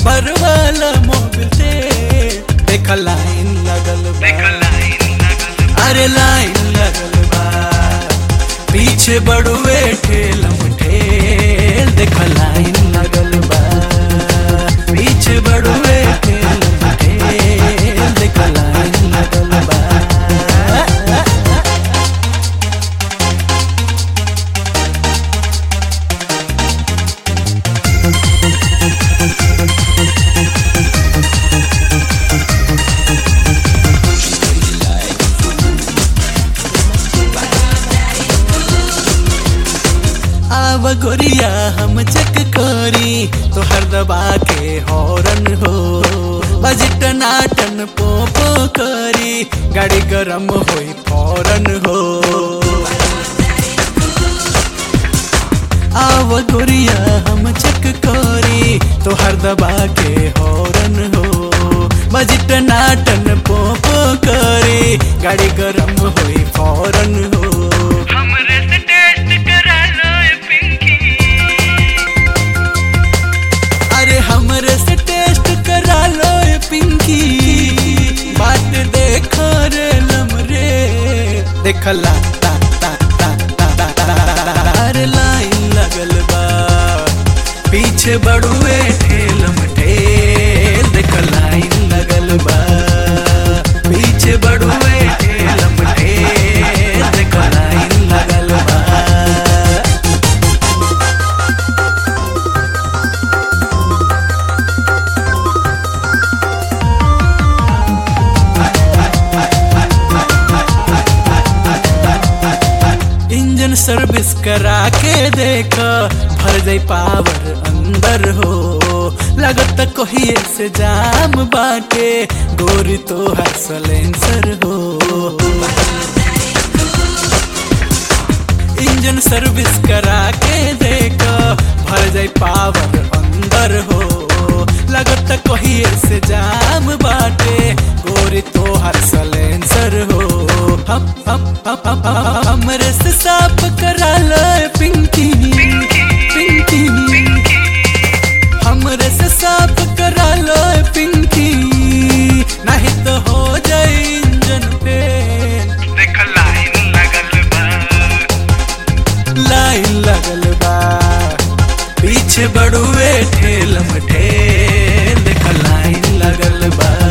Barwala Mobil से देख line लगल बा अरे लाइन लगल बा पीछे बड़ुए ठेलम ठेल देख लाइन लगल बा पीछे बड़ुए ठेलम ठेल देख लाइन लगल बा आव गोरिया हम चक करी तो हर दबा के हॉर्न हो बजट नाटन पो पो करी गाड़ी गरम होई फौरन हो आव गोरिया हम चक करी तो हर दबा के हॉर्न हो बजट नाटन पो पो करी गाड़ी गरम होई फौरन हो हमरे से टेस्ट करा लो ए पिंकी अरे हमरे से टेस्ट करा लो ए पिंकी बात देखो रे लमरे देखला ता ता ता ता ता ता ता अरे लाइन लगल बा पीछे बड़ुए ठेलम ठेल देख लाइन लगल बा पीछे बड़ुए ठेलम ठेल देख लाइन लगल बा इंजन सर्विस करा के देख भर जाई पावर अंदर हो लगत कहिए से जाम बाटे गोरी तो हर सलेंसर हो इंजन सर्विस करा के देख भर जाई पावर अंदर हो लगत कहिए से जाम बाटे गोरी तो हर सलेंसर हो हम हम हम हम हमरे से साफ करा लो पिंकी पिंकी हमरे से साफ करा लो पिंकी नहीं तो हो जाए इंजन फेल देख लाइन लगल बा लाइन लगल बा पीछे बड़ुए ठेलम ठेल देख लाइन लगल बा